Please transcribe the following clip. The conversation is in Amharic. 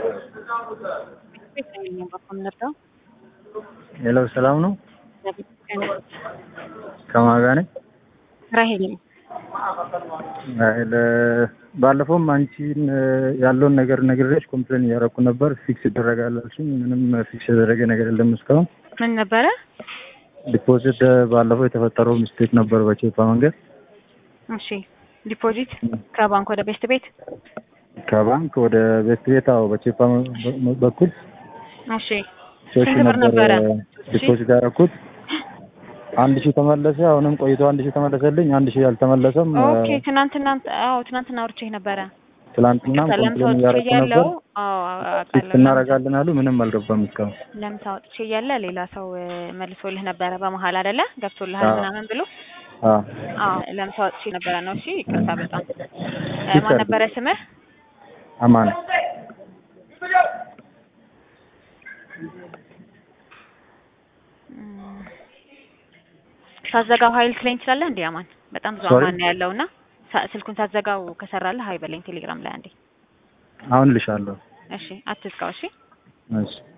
ሄሎ ሰላም ነው? ከማን ጋር ነኝ? ራሄል ነኝ። ራሄል ባለፈውም አንቺን ያለውን ነገር ነግሬሽ ኮምፕሌን እያደረኩ ነበር። ፊክስ ይደረጋል አልሽኝ። ምንም ፊክስ የተደረገ ነገር የለም እስካሁን። ምን ነበረ? ዲፖዚት ባለፈው የተፈጠረው ሚስቴክ ነበር በቼፓ መንገድ እሺ፣ ዲፖዚት ከባንክ ወደ ቤስት ቤት። ከባንክ ወደ ቤት ቤት። አዎ በቼፓ በኩል እሺ፣ ሶስት ስንት ብር ነበረ? ዲፖዚት ያደረኩት አንድ ሺህ ተመለሰ። አሁንም ቆይቶ አንድ ሺህ ተመለሰልኝ። አንድ ሺህ አልተመለሰም። ኦኬ፣ ትናንትና አዎ፣ ትናንትና አውርቼህ ነበረ። ትላንትና ለምሳ ኮምፕሌን ወጥቼ እያደረኩ እያለሁ ነበር። አዎ፣ ፊክስ አውቃለሁ። እናደርጋለን አሉ። ምንም አልገባም እስካሁን። ለምሳ ወጥቼ እያለ ሌላ ሰው እ፣ መልሶልህ ነበረ በመሀል አይደለ? ገብቶልሃል አዎ። ምናምን ብሎ አዎ አዎ፣ ለምሳ ወጥቼ ነበረ ነው። እሺ፣ ይቅርታ በጣም እ፣ ፊክስ ማን አድርጊ። ነበረ ስምህ? አማን እም፣ ሳትዘጋው ሀይል ትለኝ ትችላለህ እንዴ? አማን በጣም ብዙ Sorry? አማን ነው ያለውና ሳ- ስልኩን ሳትዘጋው ከሰራለህ ሀይ በለኝ ቴሌግራም ላይ አንዴ። አሁን ልሻለሁ። እሺ፣ አትዝጋው። እሺ እሺ